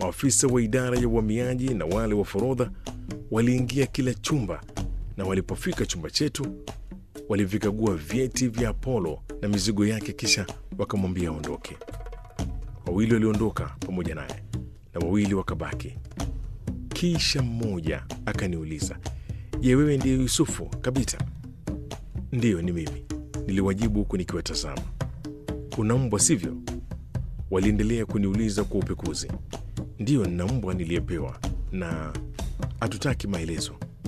Maafisa wa idara ya uhamiaji na wale wa forodha waliingia kila chumba, na walipofika chumba chetu walivikagua vyeti vya Apollo na mizigo yake, kisha wakamwambia aondoke. Wawili waliondoka pamoja naye na wawili wakabaki. Kisha mmoja akaniuliza, je, wewe ndiye Yusufu Kabita? Ndiyo, ni mimi, niliwajibu huku nikiwatazama. Una mbwa sivyo? Waliendelea kuniuliza kwa upekuzi. Ndiyo, nina mbwa niliyepewa, na hatutaki maelezo.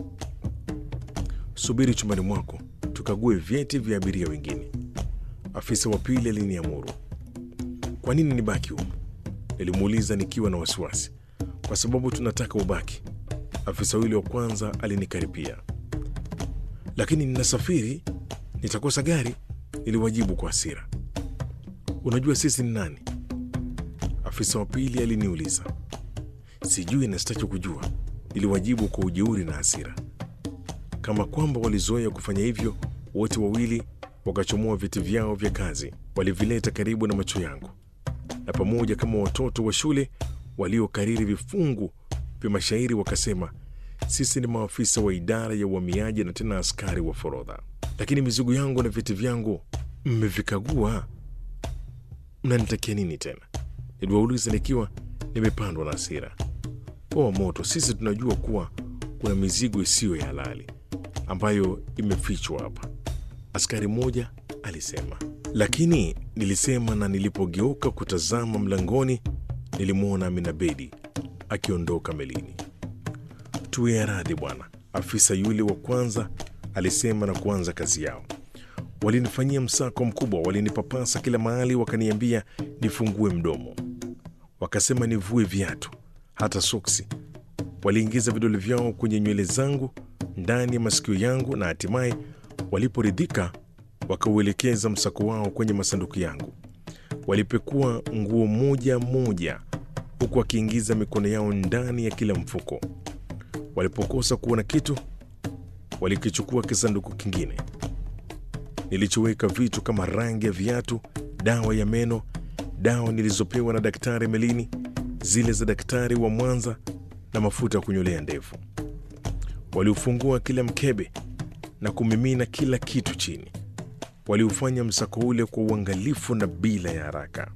Subiri chumbani mwako tukague vyeti vya abiria wengine, afisa wa pili aliniamuru. Kwa nini nibaki humu? Nilimuuliza nikiwa na wasiwasi. Kwa sababu tunataka ubaki, afisa yule wa kwanza alinikaripia. Lakini ninasafiri, nitakosa gari, niliwajibu kwa hasira. Unajua sisi ni nani? Afisa wa pili aliniuliza. Sijui na sitaki kujua, niliwajibu kwa ujeuri na hasira. Kama kwamba walizoea kufanya hivyo, wote wawili wakachomoa viti vyao vya kazi, walivileta karibu na macho yangu, na pamoja kama watoto wa shule waliokariri vifungu vya mashairi wakasema, sisi ni maafisa wa idara ya uhamiaji na tena askari wa forodha, lakini mizigo yangu na viti vyangu mmevikagua, mnanitakia nini tena? Niliwauliza nikiwa nimepandwa na hasira. Poa moto, sisi tunajua kuwa kuna mizigo isiyo ya halali ambayo imefichwa hapa, askari mmoja alisema. Lakini nilisema, na nilipogeuka kutazama mlangoni, nilimwona Amina Bedi akiondoka melini. Tuwe radhi bwana, afisa yule wa kwanza alisema na kuanza kazi yao. Walinifanyia msako mkubwa, walinipapasa kila mahali, wakaniambia nifungue mdomo, wakasema nivue viatu, hata soksi. Waliingiza vidole vyao kwenye nywele zangu, ndani ya masikio yangu, na hatimaye waliporidhika, wakauelekeza msako wao kwenye masanduku yangu. Walipekua nguo moja moja, huku wakiingiza mikono yao ndani ya kila mfuko. Walipokosa kuona kitu, walikichukua kisanduku kingine nilichoweka vitu kama rangi ya viatu, dawa ya meno, dawa nilizopewa na daktari Melini, zile za daktari wa Mwanza na mafuta ya kunyolea ndevu. Waliufungua kila mkebe na kumimina kila kitu chini. Waliufanya msako ule kwa uangalifu na bila ya haraka.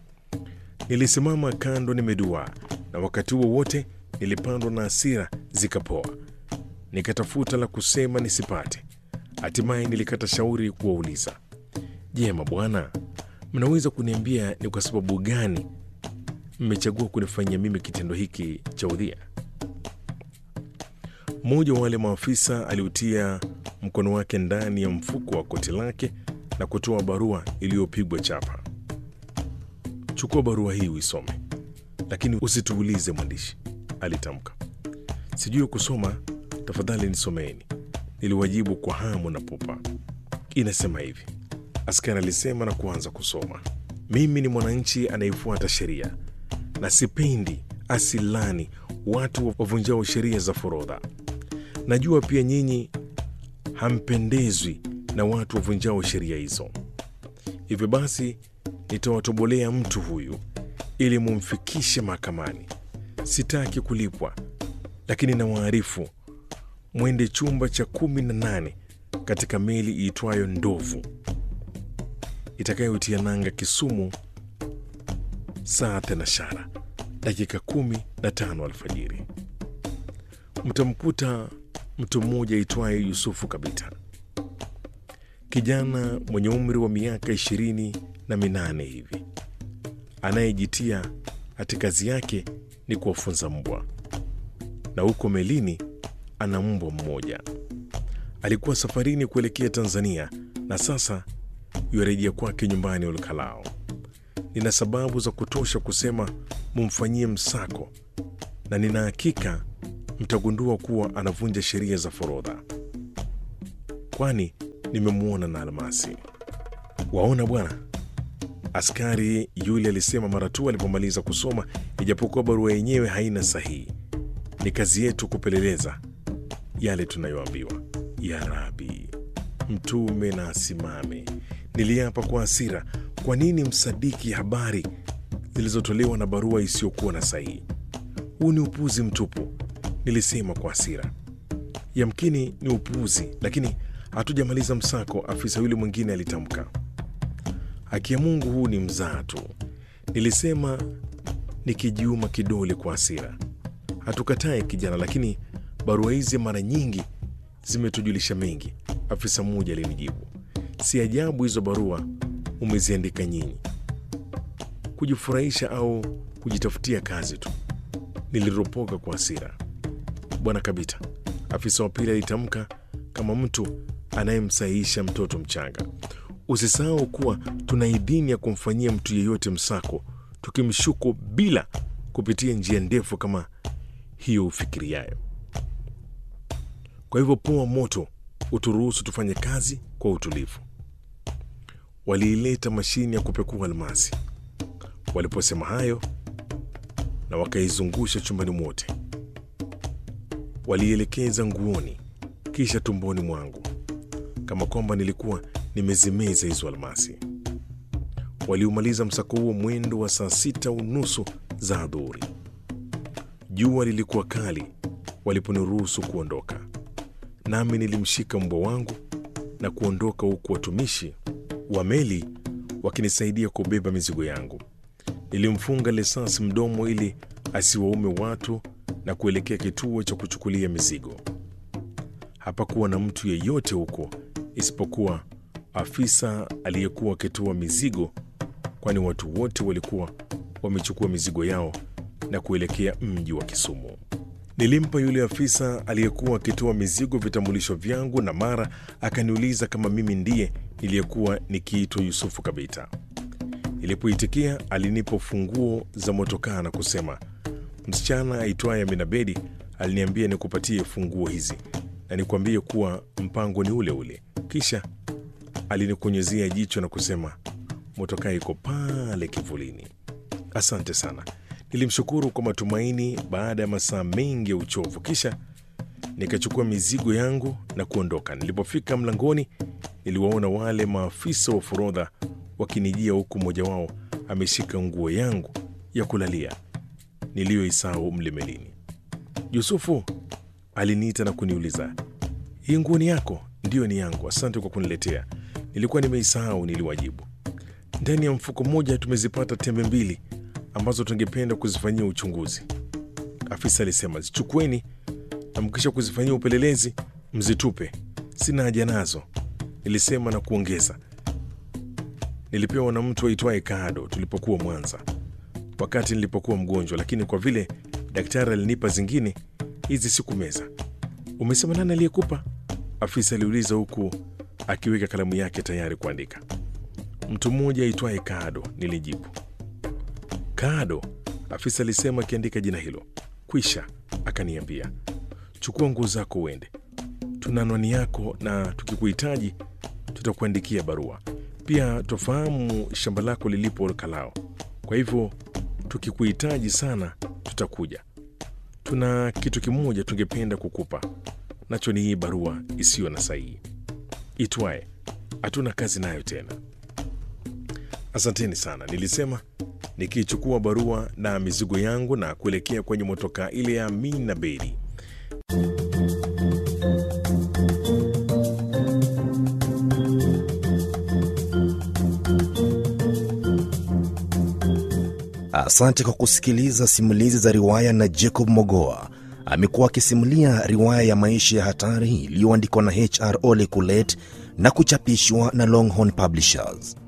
Nilisimama kando nimeduaa, na wakati huo wote nilipandwa na hasira zikapoa. Nikatafuta la kusema nisipate. Hatimaye nilikata shauri kuwauliza, je, mabwana, mnaweza kuniambia ni kwa sababu gani mmechagua kunifanyia mimi kitendo hiki cha udhia? Mmoja wa wale maafisa aliutia mkono wake ndani ya mfuko wa koti lake na kutoa barua iliyopigwa chapa. Chukua barua hii uisome, lakini usituulize mwandishi, alitamka. Sijui kusoma, tafadhali nisomeeni, niliwajibu kwa hamu na pupa. Inasema hivi, askari alisema na kuanza kusoma. Mimi ni mwananchi anayefuata sheria na sipendi asilani watu wavunjao sheria za forodha. Najua pia nyinyi hampendezwi na watu wavunjao sheria hizo. Hivyo basi nitawatobolea mtu huyu ili mumfikishe mahakamani. Sitaki kulipwa, lakini nawaarifu mwende chumba cha kumi na nane katika meli iitwayo Ndovu itakayotia nanga Kisumu saa thenashara dakika kumi na tano alfajiri. Mtamkuta mtu mmoja aitwaye Yusufu Kabita, kijana mwenye umri wa miaka ishirini na minane hivi, anayejitia ati kazi yake ni kuwafunza mbwa, na huko melini ana mbwa mmoja. Alikuwa safarini kuelekea Tanzania na sasa yuarejea kwake nyumbani Olkalao. Nina sababu za kutosha kusema mumfanyie msako, na nina hakika mtagundua kuwa anavunja sheria za forodha, kwani nimemwona na almasi. Waona bwana, askari yule alisema mara tu alipomaliza kusoma, ijapokuwa barua yenyewe haina sahihi. Ni kazi yetu kupeleleza yale tunayoambiwa. Ya Rabi, mtume na asimame. Niliapa kwa hasira, kwa nini msadiki habari zilizotolewa na barua isiyokuwa na sahihi? huu ni upuzi mtupu, nilisema kwa hasira. Yamkini ni upuuzi, lakini hatujamaliza msako, afisa yule mwingine alitamka. Haki ya Mungu, huu ni mzaa tu, nilisema nikijiuma kidole kwa hasira. Hatukatai kijana, lakini barua hizi mara nyingi zimetujulisha mengi, afisa mmoja alinijibu. Si ajabu hizo barua umeziandika nyinyi kujifurahisha au kujitafutia kazi tu, niliropoka kwa hasira. Bwana Kabita, afisa wa pili alitamka kama mtu anayemsahihisha mtoto mchanga. Usisahau kuwa tuna idhini ya kumfanyia mtu yeyote msako tukimshuku bila kupitia njia ndefu kama hiyo ufikiriayo. Kwa hivyo poa moto, uturuhusu tufanye kazi kwa utulivu. Waliileta mashine ya kupekua almasi. Waliposema hayo na wakaizungusha chumbani mwote, walielekeza nguoni, kisha tumboni mwangu, kama kwamba nilikuwa nimezimeza hizo almasi. Waliumaliza msako huo mwendo wa saa sita unusu za adhuhuri. Jua lilikuwa kali waliponiruhusu kuondoka, nami nilimshika mbwa wangu na kuondoka, huku watumishi wa meli wakinisaidia kubeba mizigo yangu. Nilimfunga lesasi mdomo ili asiwaume watu na kuelekea kituo cha kuchukulia mizigo. Hapakuwa na mtu yeyote huko isipokuwa afisa aliyekuwa akitoa mizigo, kwani watu wote walikuwa wamechukua mizigo yao na kuelekea mji wa Kisumu. Nilimpa yule afisa aliyekuwa akitoa mizigo vitambulisho vyangu, na mara akaniuliza kama mimi ndiye niliyekuwa nikiitwa Yusufu Kabita. Nilipoitikia alinipa funguo za motokaa na kusema, msichana aitwaye Aminabedi aliniambia nikupatie funguo hizi na nikwambie kuwa mpango ni ule ule. Kisha alinikonyezea jicho na kusema, motokaa iko pale kivulini. Asante sana. Nilimshukuru kwa matumaini baada ya masaa mengi ya uchovu, kisha nikachukua mizigo yangu na kuondoka. Nilipofika mlangoni, niliwaona wale maafisa wa forodha wakinijia, huku mmoja wao ameshika nguo yangu ya kulalia niliyoisahau mle melini. Yusufu aliniita na kuniuliza, hii nguo ni yako? Ndiyo, ni yangu. Asante kwa kuniletea, nilikuwa nimeisahau, niliwajibu. Ndani ya mfuko mmoja tumezipata tembe mbili ambazo tungependa kuzifanyia uchunguzi, afisa alisema. Zichukueni na mkisha kuzifanyia upelelezi mzitupe, sina haja nazo, nilisema na kuongeza, nilipewa na mtu aitwaye Kado tulipokuwa Mwanza wakati nilipokuwa mgonjwa, lakini kwa vile daktari alinipa zingine, hizi sikumeza. Umesema nani aliyekupa? Afisa aliuliza huku akiweka kalamu yake tayari kuandika. Mtu mmoja aitwaye Kado, nilijibu. Kado, afisa alisema akiandika jina hilo. Kwisha, akaniambia, chukua nguo zako uende, tuna anwani yako na tukikuhitaji tutakuandikia barua. Pia tufahamu shamba lako lilipo Kalao, kwa hivyo tukikuhitaji sana tutakuja. Tuna kitu kimoja tungependa kukupa, nacho ni hii barua isiyo na sahihi itwaye hatuna kazi nayo tena. Asanteni sana, nilisema nikichukua barua na mizigo yangu na kuelekea kwenye motokaa ile ya Amina Bedi. Asante kwa kusikiliza simulizi za riwaya na Jacob Mogoa. Amekuwa akisimulia riwaya ya maisha ya hatari iliyoandikwa na HR Ole Kulet na kuchapishwa na Longhorn Publishers.